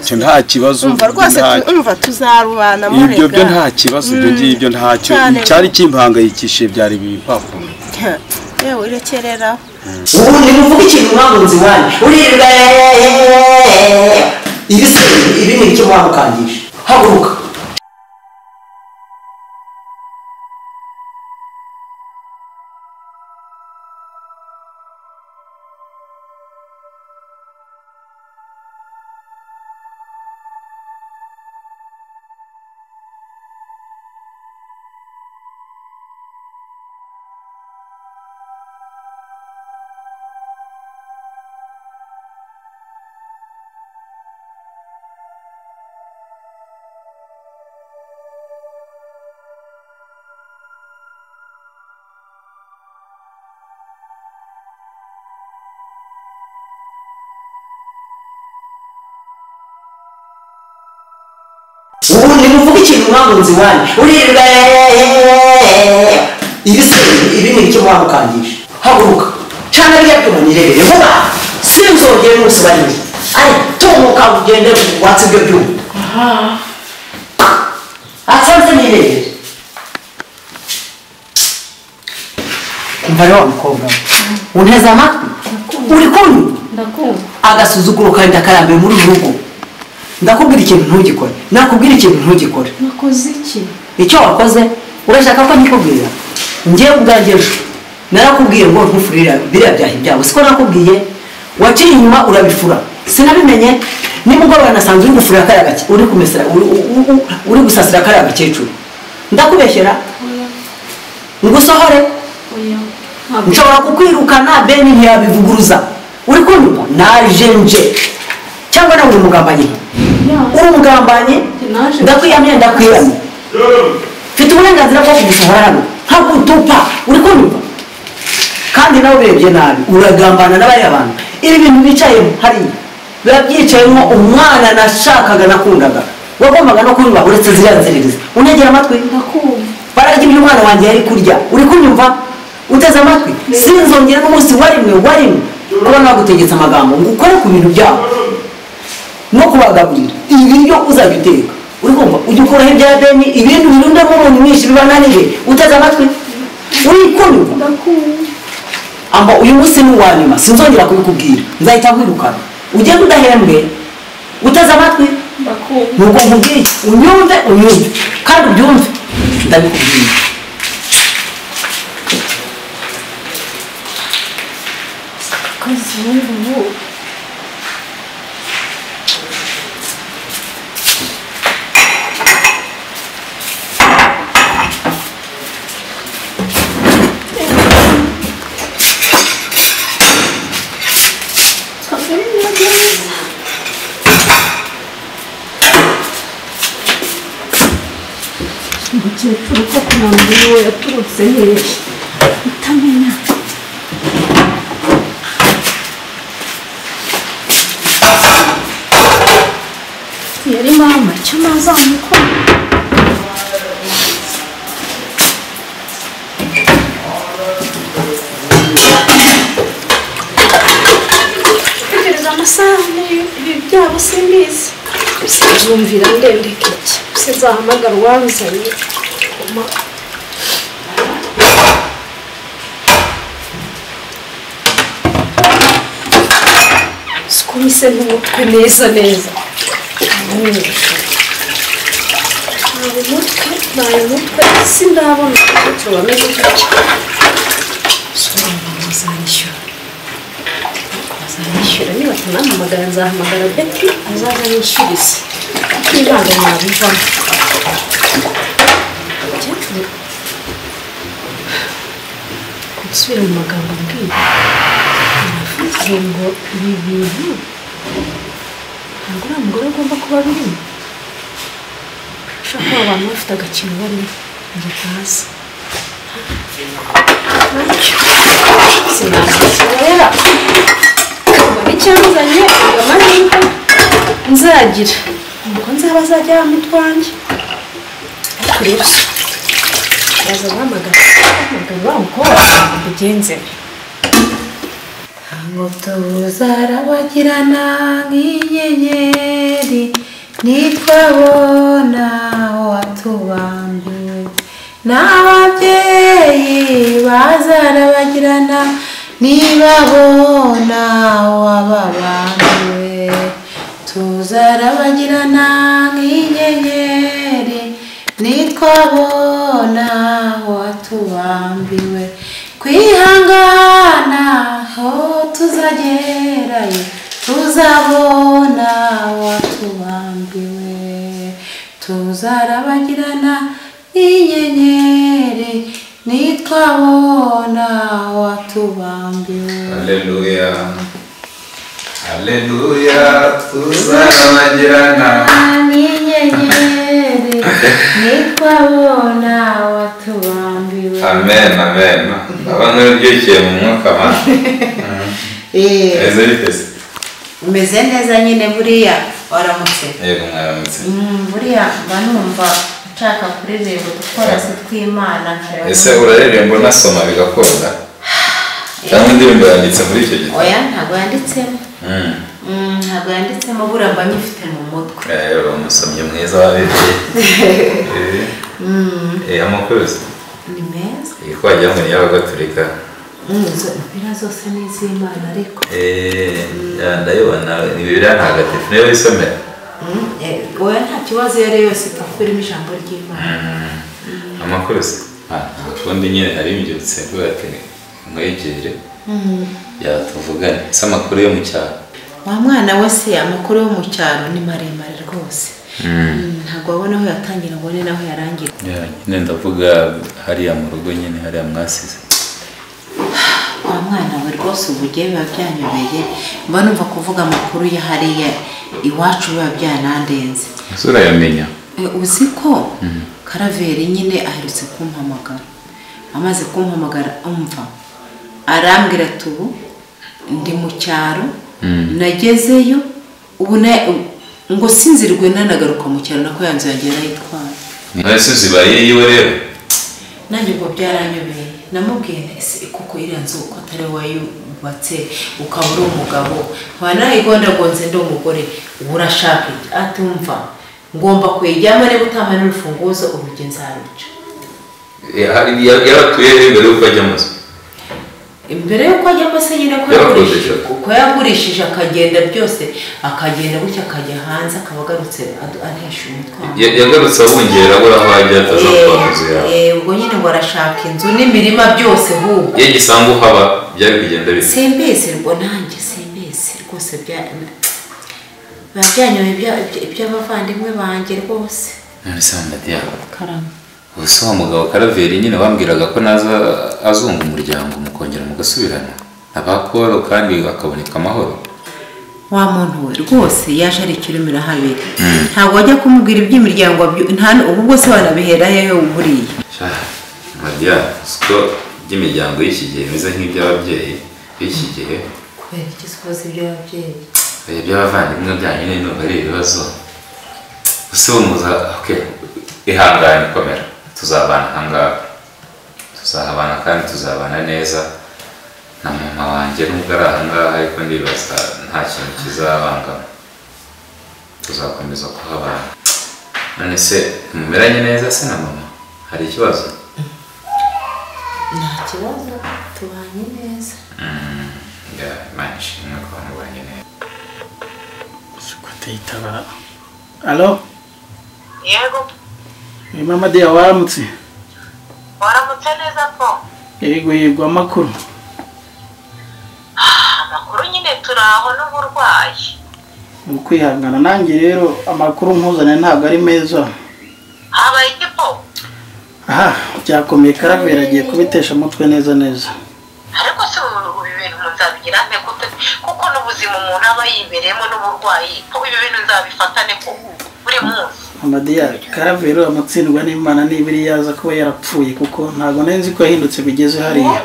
icyo nta kibazo umva rwose nta- tu- umva tuzarubana murega ibyo byo nta kibazo ibyo ngibyo ntacyo cyane. cyari kimpangayikishije byari ibipapuro yewe urekerera ubu ni kuvuga ikintu mwagunze iwanyu uririrwa ibi se ibi ni icyo mwamukangisha haguruka ubu ni kuvuga ikintu mwagunze iwanyu uririrwa ibi se ibi ni icyo mwamukangisha haguruka cyangwa rya tuntu nirebere vuba sinzongere n'umunsi barimo ari tunguka ugende watse ibyo byuma asanze nirebere umva rero wa mukobwa we, unteze amatwi uri kunywa ndakumva agasuzuguro kandi akarambiwe muri uru rugo ndakubwira ikintu ntugikore nakubwira ikintu ntugikore nakoze iki icyo wakoze urashaka ko nkikubwira njyewe ubwanjye ejo narakubwiye ngo ntufurira biriya byahi byawe siko nakubwiye waciye inyuma urabifura sinabimenye nimugoroba nasanze uri gufurira kariya gake uri kumesera uri- u- u- uri gusasira kariya gakecuru ndakubeshyera ngusohore oya ntabwo nshobora kukwirukana beni ntiyabivuguruza uri kunyuma naje nje cyangwa nawe uri umugambanyi uri umugambanyi Naje. ndakwiyamiye ndakwiyamiye mfite uburenganzira bwo kugusohora hano nkagutupa uri kunyuma kandi nawe urebye nabi uragambana n'abariya bantu ibi bintu bicayemo hariya biba byicayemo umwana nashakaga nakundaga wagombaga no kunyuma uretse ziriya nzererezi unegera amatwi ndakumva bararya ibyo umwana wanjye yari kurya uri kunyumva uteze amatwi sinzongera n'umunsi wa rimwe wa rimwe kuba nagutegetse amagambo ngo ukore ku bintu byawe no kubagaburira ibiryo uzajya uteka uri kumva ujya ukuraho ibya beni ibindi birundamo umuntu mwinshi bibananije uteze amatwi uri kunyumva ndakumva amba uyu munsi ni uwa nyuma sinzongera kubikubwira nzahita nkwirukana ugenda udahembwe uteze amatwi ndakumva nuko nkubwiye unyumve unyumve kandi ubyumve ndabikubwiye akazi n'ubu ubu umukecuru ko kunanura uwo yaturutse hehe utamenya yari mama icyo nazamukora tegereza amasaha ibi byabo simbizi sinzumvira ndendeka iki sinzahamagara uwanzanye Koma. sikumise n'umutwe neza neza ntawe mutwe ntawe mutwe isi ndabona icyo bameze gutya soma bazanyishyura bazanyishyura niba tunamuhamagara nzahamagara beti azaza yishyurize nibanga nabivamo gusubira mu magambo mbwiye navuze ngo ibi bintu ntabwo uriya mugore agomba kuba birimo ushaka abantu bafite agakino barimo ngo bazi sinashobora mbona icyanzanye ngo amahirwe nzagira nuko nzaba azajya yamutwange ariko rero baza guhamagara bahamagara wa mukobwa ngo mbigenzemo Ngo tuzarabagirana nk'inyenyeri nitwabona aho watubambiwe n'ababyeyi bazana bagirana nibabona aho wababambiwe tuzarabagirana nk'inyenyeri nitwabona aho watubambiwe kwihangana aho tuzagerayo tuzabona watubambiwe tuzarabagirana inyenyeri nitwabona watubambiwe Haleluya. Haleluya. Tuzarabagirana. n'inyenyeri nitwabona watubambiwe Amen, amen. Abantu bibyukiye mu mwuka wa. Eh, Eze biteze. umeze neza nyine buriya waramutse Yego mwaramutse. Mm, buriya mba numva nshaka kuririmba utworozi tw'imana nkareba Ese uraririmba unasoma bigakunda? Cyangwa indirimbo yanditse muri icyo gitabo? oya ntabwo yanditsemo Mm. Mm, ntabwo yanditsemo buriya mba nyifite mu mutwe Eh, uri umusomyi mwiza wa Bibiliya. Eh. Eh, amakuruzi. ni meza Ikwajya mu y'abagatulika. Mm, izo mpira zose ni iz'imana ariko Eh, ya, ndayibona ni Bibiliya ntagatifu niyo wisomera. Mm, eh, oya nta kibazo iyo ari yo yose itapfa irimo ijambo ry'imana amakuru se ubundi nyine hari imbyutse mvuga ati mwegere yatuvugane se amakuru yo mu cyaro wa mwana we se amakuru yo mu cyaro ni maremare rwose Mm, ntabwo wabona aho yatangira ngo ni naho yarangira Ya, nyine ndavuga hariya mu rugo nyine hariya mwasize wa mwana we rwose ubugiye biba byanyobeye mba numva kuvuga amakuru ya hariya iwacu biba byanandenze ese urayamenya E, uzi ko karaveri nyine aherutse kumpamagara amaze kumpamagara umva arambwira ati ubu ndi mu cyaro nagezeyo ubu na- ngo sinzirwe nanagaruka mu cyaro nako yanzu yanjye yarayitwaye ese uzibaye yiwe rero nanjye ngo byaranyobeye namubwiye nti ese kuko iriya nzu uko atari wayubatse ukaba uri umugabo wanayigondagonze ndi umugore uba urashaka iki atumva ngomba kuyijyamo niba utamara urufunguzo urugi nzaruca yaratuye rero mbere yuko ajya mu nzu imbere y'uko ajyamo se nyine ko Yaragurishije. yagurishije kuko yagurishije akagenda byose akagenda gutya akajya hanze akaba agarutse adu- anhesha umutwaro Ya- yagarutse abungera abura aho ajya ataza kuba mu nzu yawe Eh, eh, ubwo nyine ngo arashaka inzu n'imirima byose ahubwo iyo gisanzwe uhaba byari kugenda bisa simbizi ngo nanjye simbizi rwose bya biba byanyoye ibya- ibya- iby'abavandimwe banjye rwose none se ndati yawe ubu se wa mugabo karaveri nyine bambwiraga ko naza azunga umuryango mukongera mugasubirana abakoro kandi akaboneka amahoro wa muntu we rwose yaje ari ikirumira habiri ntabwo wajya kumubwira iby'imiryango byo- nta n- ubu bwose wanabiherayo buriya mariya siko by'imiryango y'iki gihe bimeze nk'iby'ababyeyi b'iki gihe kubera iki usoza iby'ababyeyi Eh, iby'abavandimwe byanyu nyine numva ari ibibazo ese we muza oke ihangane komera tuzabana ahangaha tuzahabana kandi tuzabana neza na mama wanjye nubwo ari ahangaha ariko ndibaza nta kintu kizabangama tuzakomeza kuhabana none se mumeranye neza se na mama hari ikibazo nta kibazo tubanye neza ya imana ishimwe ko mubanye neza kudahitabara alo yego eh, mama deya waramutse waramutse neza po yego yego amakuru amakuru nyine turaho n'uburwayi ni ukwihangana nanjye rero amakuru nkuzaniye ntabwo ari meza habaye iki po aha byakomeye karavera agiye kubitesha umutwe neza neza ariko si ubu ibintu nzabigira nte gute? kuko n'ubuzima umuntu aba yibereyemo n'uburwayi po ibi bintu nzabifatane ko buri munsi mama deya karavera amatsindwa n'imana nibiri yaza kuba yarapfuye kuko ntabwo nari nzi ko yahindutse bigeze hariya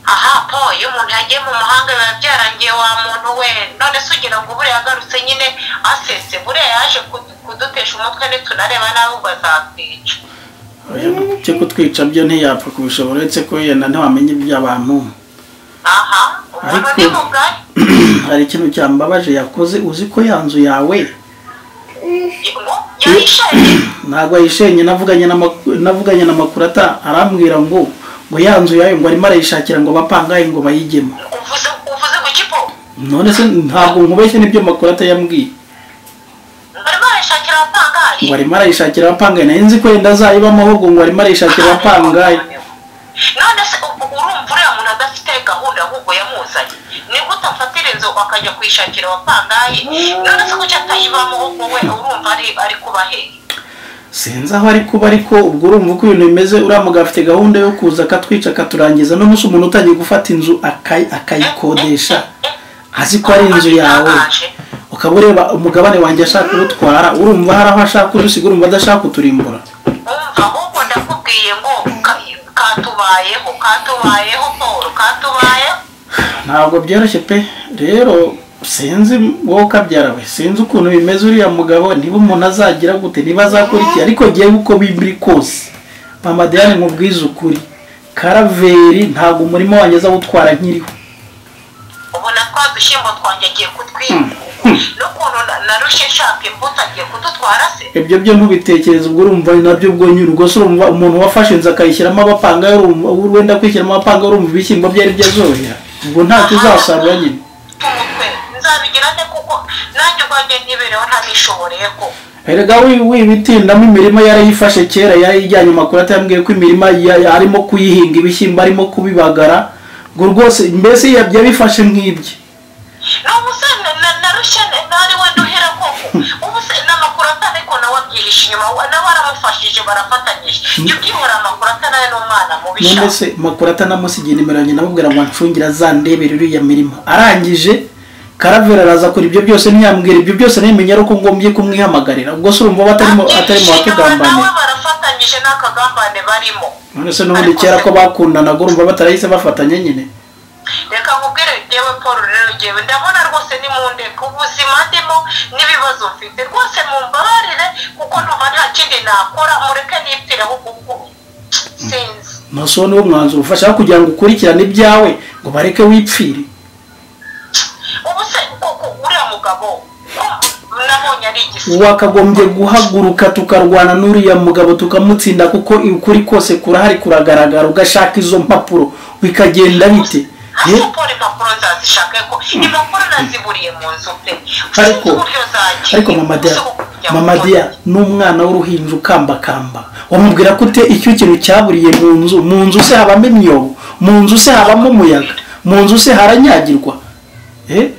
aha po iyo umuntu yagiye mu mahanga biba byarangiye wa muntu we none se ugira ngo buriya agarutse nyine asese buriya yaje kudu- kudutesha umutwe nitunareba nawe ubwo azatwica Oya, byo kutwica byo ntiyapfa kubishobora uretse ko yenda ntiwamenye iby'abantu aha umuntu ni Ariko- mugari hari ikintu cyambabaje yakoze uzi ko ya nzu yawe ngo yahishaje ntabwo ayishenye navuganye n'amak- navuganye n'amakuru ata arambwira ngo ngo ya nzu yayo ngo arimo arayishakira ngo bapangaye ngo bayigemo uvuze uvuze gukipo none se ntabwo nkubeshye n'ibyo makuru ata yambwiye barimo barashakira abapangaye ngo arimo arayishakira abapangaye nayo nzi ko yenda azayibamo ahubwo ngo arimo arayishakira abapangaye none se u- u- urumva uriya muntu adafite gahunda ahubwo yamuzanye nibwo utafatira inzu akajya kuyishakira abapangaye none se kuki atayibamo ahubwo we urumva ari ari kuba hehe sinzi aho ari kuba ariko ubwo urumva uko ibintu bimeze uriya mugabo afite gahunda yo kuza akatwica akaturangiza n'umunsi umuntu utangiye gufata inzu akayi- akayikodesha azi ko ari inzu yawe ukaba ureba umugabane wanjye ashaka urutwara urumva hari aho ashaka udusiga urumva adashaka kuturimbura umva ahubwo ndakubwiye ngo ka- katubayeho katubayeho paul katubayeho ntabwo byoroshye pe rero sinzi wowe ukabyara we sinzi ukuntu bimeze uriya mugabo niba umuntu azagira gute niba azakora iki ariko ngewe uko bibiri kose mama diane nkubwize ukuri karaveri ntabwo umurimo wanjye azawutwara nkiriho ubona twa dushyimbo twanjye agiye kutwiba n'ukuntu na- narushye nshaka imbuto agiye kudutwara se ibyo byo ntubitekereze ubwo urumva ni nabyo ubwo nyine ubwo se urumva umuntu wafashe inzu akayishyiramo abapanga urumva wenda kwishyiramo abapanga urumva ibishyimbo bye ari byo azohera ubwo ntacyo uzasarura nyine umutwe nzabigira nte kuko nanjye ubwanjye ntibereho ntabishoboreye ko erega wi- wibitindamo imirima yarayifashe kera yarayijyanye amakuru atambwiye ko imirima ya- ya- arimo kuyihinga ibishyimbo arimo kubibagara ngo rwose mbese yabyo bifashe nk'ibye n'ubu se na- na- narushye ne- nari we nduhera koko ubu se n'amakuru atariko nawe abyihishe inyuma wa- nawe aramufashije barafatanyije ibyo byihora amakuru atanaye n'umwana mubisha none se makuru atanamusigiye nimero yanjye namubwira ngo ancungire azandebere uriya mirima arangije karavera araza kora ibyo byose ntiyambwira ibyo byose nemenya ari uko ngombye kumwihamagarira ubwo se urumva aba atarimo atarimo nawe watugambanira barafatanyije n'akagambane barimo none se n'ubundi kera ko bakundanaga urumva batarahise bafatanya nyine reka nkubwire yewe paul rero yewe ndabona rwose ni mu ndeka ubuzima ndimo n'ibibazo mfite rwose mumbabarire kuko numva nta kindi nakora mureke nipfireho kuko sinzi maso niwo mwanzuro ufasha kugira ngo ukurikirane ibyawe ngo bareke wipfire ubu se koko uriya mugabo ko nabonye ari igisiga wakagombye guhaguruka tukarwana n'uriya mugabo tukamutsinda kuko ukuri kose kurahari kuragaragara ugashaka izo mpapuro bikagenda bite Ye- paul impapuro nzazishaka ko impapuro naziburiye mu nzu pe ariko Sinzi uburyo zagiye. ariko mama dia Uzi uko kujya mama gukora. dia n'umwana w'uruhinja ukambakamba wamubwira ko ute icyo kintu cyaburiye mu nzu mu nzu se habamo imyobo mu nzu se habamo umuyaga mu nzu se haranyagirwa eh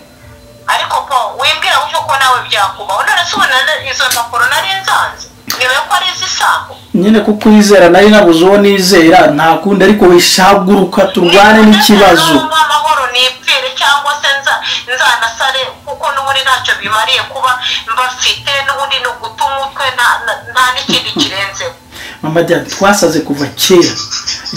ariko paul wimbwira gutyo ko nawe byakubaho none se ubona na- izo mpapuro nari nzanze niwe ko ari izisambo nyine kuko wizera nari nabuze uwo nizera nta kundi ariko wishaguruka turwane n'ikibazo amahoro nipfire cyangwa se nza- nzanasare kuko n'ubundi ntacyo bimariye kuba mbafite n'ubundi ni uguta umutwe nta- nta- nta n'ikindi kirenzeho mama diane twasaze kuva kera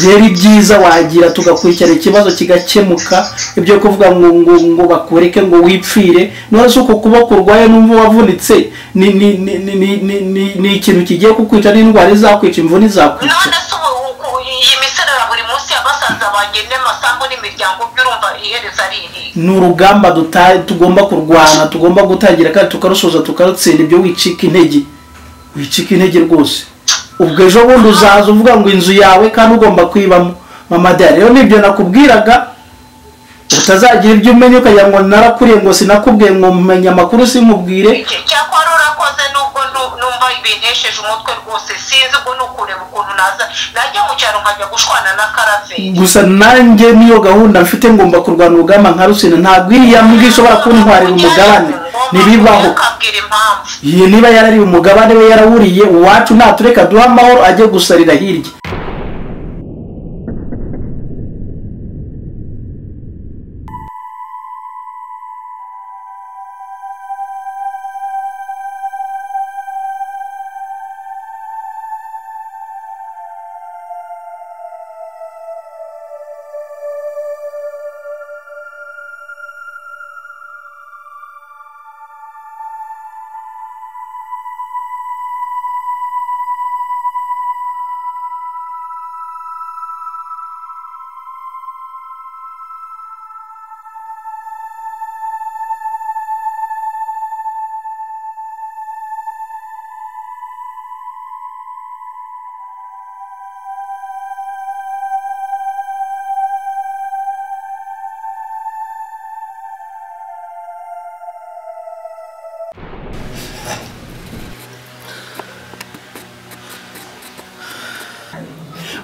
rero ibyiza wagira tugakurikirana ikibazo kigakemuka ibyo kuvuga ngo ngo ngo bakureke ngo wipfire none se uko kuboko urwaye n'umva wavunitse ni ni ni ni ni ni ni- ni ikintu kigiye kukwica n'indwara izakwica imvune izakwica none se ubu uku- iyi miserera buri munsi ya basaza banjye n'amasambu n'imiryango by'urumva ihereza riri ni urugamba duta- tugomba kurwana tugomba gutangira kandi tukarusoza tukarutsinda ibyo wicika intege wicika intege rwose ubwo ejo bundi uzaza uvuga ngo inzu yawe kandi ugomba kwibamo mama dea rero nibyo nakubwiraga utazagira ibyo umenya ukagira ngo narakuriye ngo sinakubwiye ngo mumenye amakuru sinkubwire cyakora urakoze nubwo nu- numva bintesheje umutwe rwose sinzi ubwo ni ukureba ukuntu naza najya mu cyaro nkajya gushwana na karaveri gusa nanjye niyo gahunda mfite ngomba kurwana urugamba nka rusina ntabwo iriya mbwa ishobora kuntwarira umugabane ntibibaho ukabwira impamvu iyi niba yarariwe umugabane we yarawuriye uwacu natureka duha amahoro ajye gusarira hirya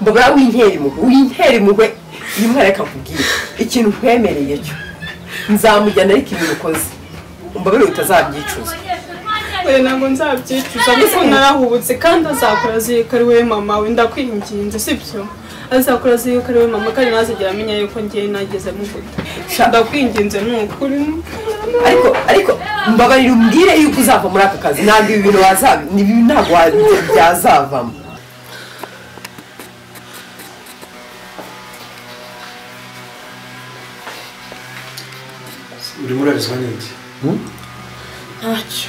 mbwa winkera impuhwe winkera impuhwe uyu mwana reka akubwire ikintu nkwemereye cyo nzamujyana ariko ibintu ukoze umbabarire utazabyicuza we ntabwo nzabyicuza kuko narahubutse kandi azakora azirikariwe mama we ndakwinginze sibyo azakora azirikariwe mama kandi ntazigera amenya yuko ngiye nageze muguta ndakwinginze ni ukuri ariko ariko mbabarira umbwire yuko uzava muri aka kazi ntabwo ibi bintu wazaba ibi ntabwo wa- byazavamo urimo urabizwa n'iki ntacyo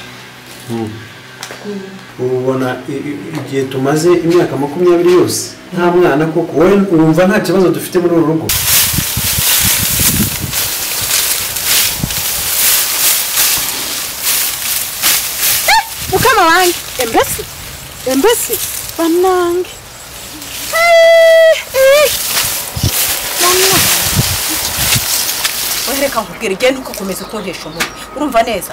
ubu ubona i- i- igihe tumaze imyaka makumyabiri yose nta mwana koko wowe wumva nta kibazo dufite muri uru rugo mukama wanjye embese embese banange wowe reka nkubwire igenda ugakomeza kuntesha umutwe urumva neza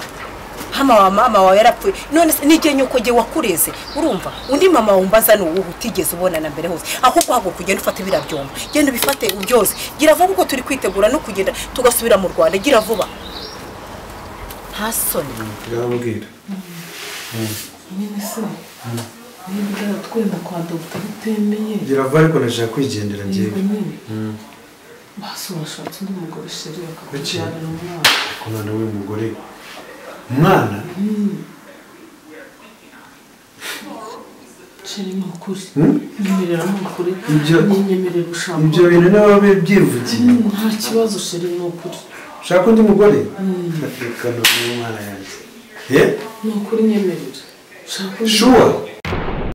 hano wa mama wawe yarapfuye none se n'igihe nyoko gihe wakureze urumva undi mama wumbaza ni uwuhe utigeze ubona na mbere hose ahubwo haguruka ugenda ufata biriya byombo genda ubifate byose gira vuba kuko turi kwitegura no kugenda tugasubira mu rwanda gira vuba nta soni turababwira nyine se niba ugera twenda kwa dogita bitemeye gira vuba ariko ndashaka kwigendera yego ngewe nyine basi washatse undi mugore sheri akakubyarira umwana ku mwana w'uyu mugore umwana sheri ni ukuri Hmm? nyemerera ni ukuri Ibyo- nyemerera ushaka ibyo bintu niba bibyivugiye Hmm, nta kibazo sheri ni ukuri ushaka undi mugore reka n'umwana yanjye ye ni ukuri nyemerera ushaka undi shuwa